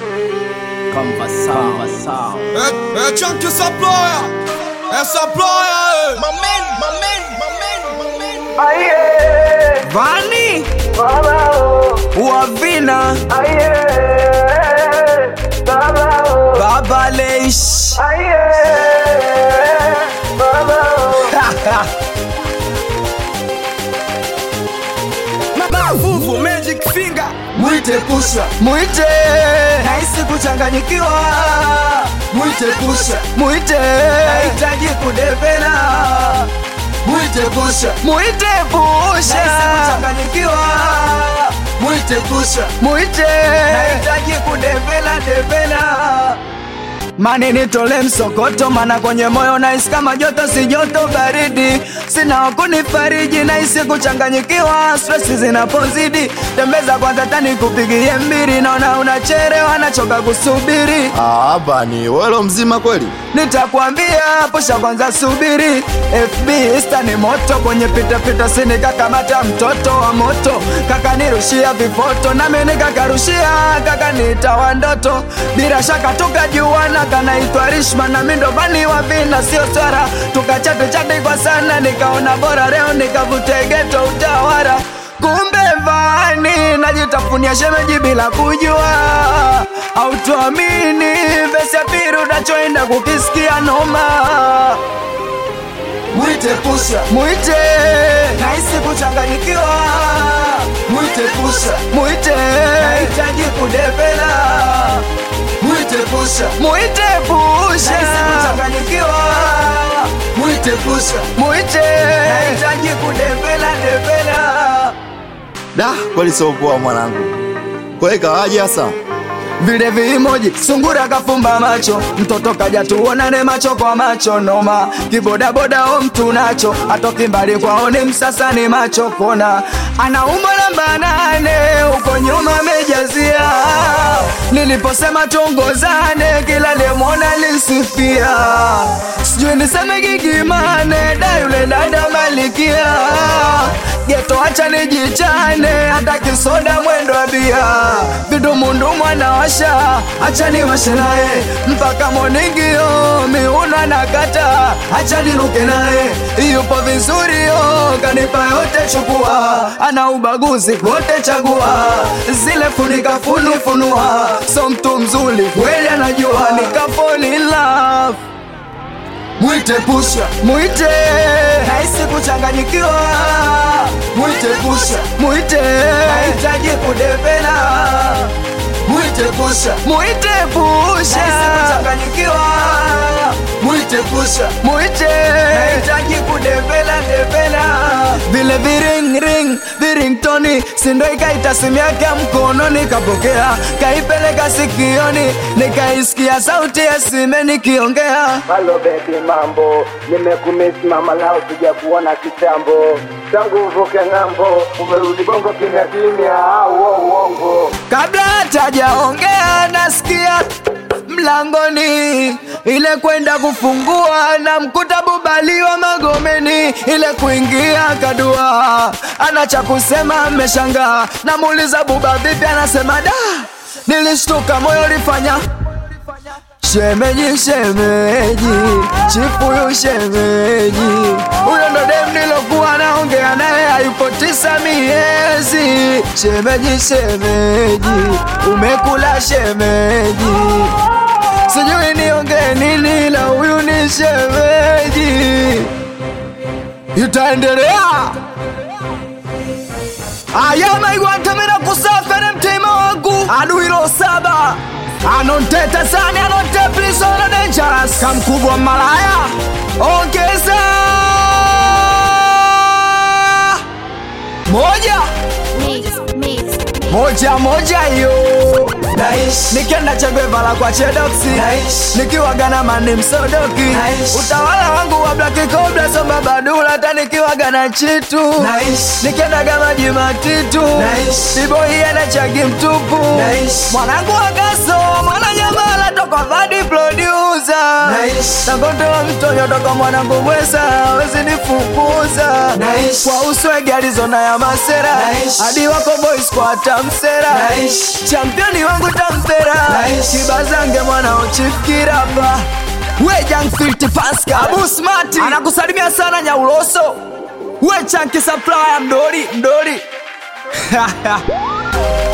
Conversão, conversão. É, é tchan que essa ploia, essa ploia, Mamen, mamen, mamen, mamen. Aye, Vani, baba oh, Uavina, aye, baba oh, Baba Leish. aye, baba oh. Mavuvu, Magic Finger. Mwite pusha, Mwite, nahisi kuchanganyikiwa. mwite pusha, Mwite, nahitaji kudevela. mwite pusha, Mwite pusha, nahisi kuchanganyikiwa. mwite pusha, Mwite, nahitaji kudevela devela. Mani nitole msokoto, mana kwenye moyo nahisi kama joto, si joto baridi. Sina wakunifariji, nahisi kuchanganyikiwa, stress zinapozidi. Tembeza kwanza tani kupigie mbili, naona unacherewa, nachoka kusubiri. Ah, bani welo mzima kweli? Nitakwambia pusha kwanza, subiri. FB Insta ni moto, kwenye pita pita sini kakamata mtoto wa moto, kaka nirushia vifoto, nami nikakarushia, kaka nitawa ndoto. Bila shaka tukajuana, kanaitwa Rishma na mindovani wa vina, sio swara. Tukachati chati kwa sana, nikaona bora leo nikavute geto utawara kumbe vani najitafunia shemeji bila kujua au tuamini vesi ya pili unachoenda kukisikia noma Mwite pusha, mwite nahisi kuchanganyikiwa mwite pusha, mwite nahitaji kudevela mwite pusha, mwite pusha nahisi kuchanganyikiwa mwite pusha. mwite nahitaji kudevela devela Da, kweli sio poa mwanangu. Kweli kawaje hasa? vile vimoji sungura kafumba macho mtoto kaja tuonane macho kwa macho noma kibodaboda o mtu nacho atoki mbali kwaoni msasa ni macho kona ana umbo namba nane huko nyuma amejazia niliposema tuongozane kila lemona lisifia sijui niseme gigimane da yule dada malikia geto acha nijichane hata kisoda mwendo wa bia vidumundumu anawasha acha niwashe naye mpaka moningio miuna na kata acha niruke naye yupo vizuri yo kanipa yote chukua ana ubaguzi wote chagua zile funika funu funua so mtu mzuri kweli anajua nikafall in love Mwite pusha, mwite nahisi kuchanganyikiwa mwite pusha, mwite nahitaji kudevela mwite pusha, mwite pusha nahisi kuchanganyikiwa mwite pusha. mwite nahitaji kudevela devela vile viring ring viringtoni sindo ikaita simu yake ya mkono nikapokea kaipeleka sikioni nikaisikia sauti ya sime nikiongea Halo baby mambo, nimekumisi mama lao sija kuona kitambo tangu uvuke ng'ambo, umerudi bongo kimya kimya au uongo? kabla hatajaongea nasikia mlangoni ile kwenda kufungua na mkuta bubaliwa magomeni ile kuingia kadua ana cha kusema ameshangaa namuuliza buba vipi anasema da nilishtuka moyo ulifanya Shemeji, shemeji, chifuyu shemeji, huyo ndo dem nilokuwa naongea naye, hayupo tisa miezi. Shemeji, shemeji, umekula shemeji, sijui niongee nini, la huyu ni shemeji. Itaendelea ayamaigwantamira kusafere mtima wangu aduiro saba anonteta sani anonteplisono dangerous kamkubwa malaya ongeza moja Mix, mix, mix. moja moja hiyo Naishi, nikenda chagwevala kwa chedoksi Nice. nikiwagana mani msodoki Nice. utawala wangu wa blaki kobla soba badula hata nikiwagana chitu Nice. nikendaga maji matitu Nice. biboi anachagi mtupu Nice. mwanangu wakaso mwana nyamala toka vadi producer Nice. takondoa mtonyo toka mwanangu mwesa wezi nifukuza Nice. kwa uswege alizona ya masera Nice. hadi wako boys kwa tamsera Nice. championi wangu tamsera Nice. Bazange mwana uchifikirapa we Young Filthy Pascal Abu Smart anakusalimia sana Nyauloso we Chunky Supplier mdoli mdoli